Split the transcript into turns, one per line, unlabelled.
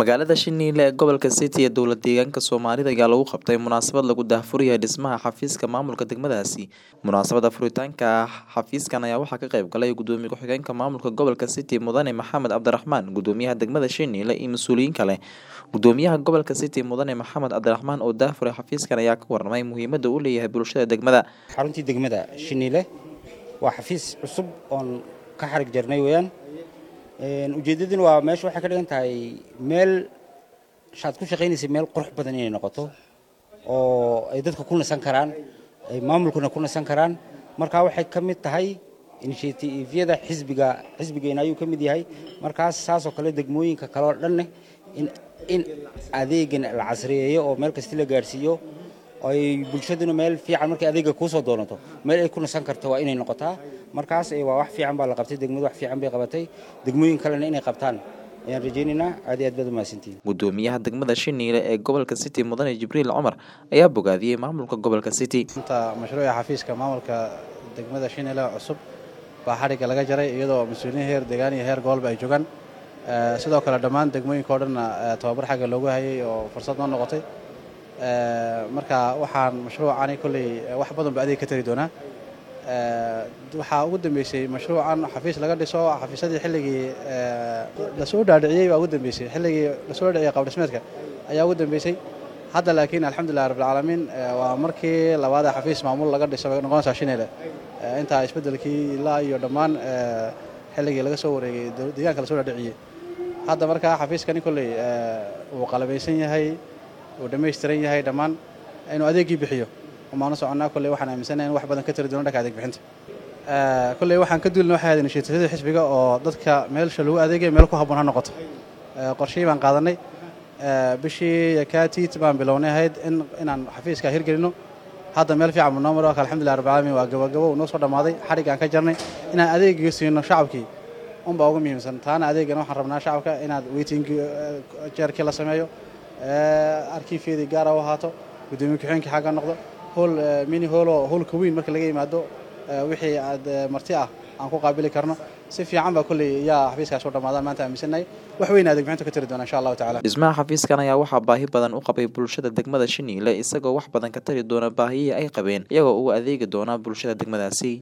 magaalada shiniile ee gobolka city ee dowlad deegaanka soomaalida ayaa lagu qabtay munaasabad lagu daahfuriyay dhismaha xafiiska maamulka degmadaasi munaasabada furitaanka xafiiskan ayaa waxaa ka qayb galay gudoomiye ku-xigeenka maamulka gobolka city mudane maxamed cabdiraxmaan gudoomiyaha degmada shiniile iyo mas-uuliyiin kale gudoomiyaha gobolka city mudane maxamed cabdiraxmaan oo daahfuray xafiiskan ayaa ka warramay muhiimada uu leeyahay bulshada degmada
xaruntii degmada shiniile waa xafiis cusub oon ka xarig jarnay weeyaan ujeeddaduna waa meesha waxay ka dhigan tahay meel shaad ku shaqaynaysay meel qurux badan inay noqoto oo ay dadka ku nasan karaan ay maamulkuna ku nasan karaan markaa waxay ka mid tahay initiatifyada xisbiga xisbigeena ayuu ka mid yahay markaas saasoo kale degmooyinka kale oo dhanne in adeegan la casriyeeyo oo meel kasti la gaadhsiiyo ay bulshaduna meel fiican markay adeega kuusoo doonato meel ay ku nasan karto waa inay noqotaa markaas waa wax fiican baa la qabtay degmadu wax fiican bay qabatay degmooyin kalena inay qabtaan ayaan rajaynaynaa aad iyo aad baad umahadsantihin
gudoomiyaha degmada shiniile ee gobolka city mudane jibriil cumar ayaa bogaadiyey maamulka gobolka city
inta mashruuca xafiiska maamulka degmada shiniile cusub baa xadhigga laga jaray iyadoo mas-uuliyiin heer deegaan iyo heer gobolba ay joogaan sidoo kale dhammaan degmooyinka o dhanna tababar xagga loogu hayay oo fursad noo noqotay marka waxaan mashruucani kolley wax badan ba adeeg ka tari doonaa waxaa ugu dambeysay mashruucan xafiis laga dhiso xafiisyadii xilligii lasoo dhaadhiciyey baa ugu dambeysay xilligii lasoo dhaadhiciyey qabdhismeedka ayaa ugu dambeysay hadda laakiin alxamdulilah rabbilcaalamiin waa markii labaada xafiis maamul laga dhiso bay noqonaysaa shineele intaa isbeddelkii ilaa iyo dhammaan xilligii laga soo wareegay deegaanka lasoo dhaadhiciyey hadda markaa xafiiskani kolley wuu qalabaysan yahay uu dhammaystiran yahay dhammaan inuu adeeggii bixiyo umaanu soconnaa kolley waxaan aaminsanahay in wax badan ka tari doono dhanka adeeg bixinta kolley waxaan ka duulina waxay ahayd initiatifyada xisbiga oo dadka meelsha lagu adeegaya meel ku habboon ha noqoto qorshihii baan qaadanay bishii yakaatit baan bilownay ahayd in inaan xafiiska hirgelino hadda meel fiican buu noo maro alxamdulillah rabbil caalamiin waa gabagabo uu noo soo dhammaaday xadhiggaan ka jarnay inaan adeegiga siino shacabkii unbaa ugu muhiimsan taana adeegana waxaan rabnaa shacabka inaad weyting jeerkii la sameeyo arkiifyadii gaara u ahaato gudoomiye ku-xigeenkii xagga noqdo howl mini hooloo howlka weyn marka laga yimaado wixii aad marti ah aan ku qaabili karno si fiican baa kolley yaa xafiiskaas u dhammaadaan maanta aaminsannahay wax weyn adeeg bixinta ka tari doona insha allahu tacala
dhismaha xafiiskan ayaa waxaa baahi badan u qabay bulshada degmada shiniile isagoo wax badan ka tari doona baahiyihii ay qabeen iyagoo uu adeegi doona bulshada degmadaasi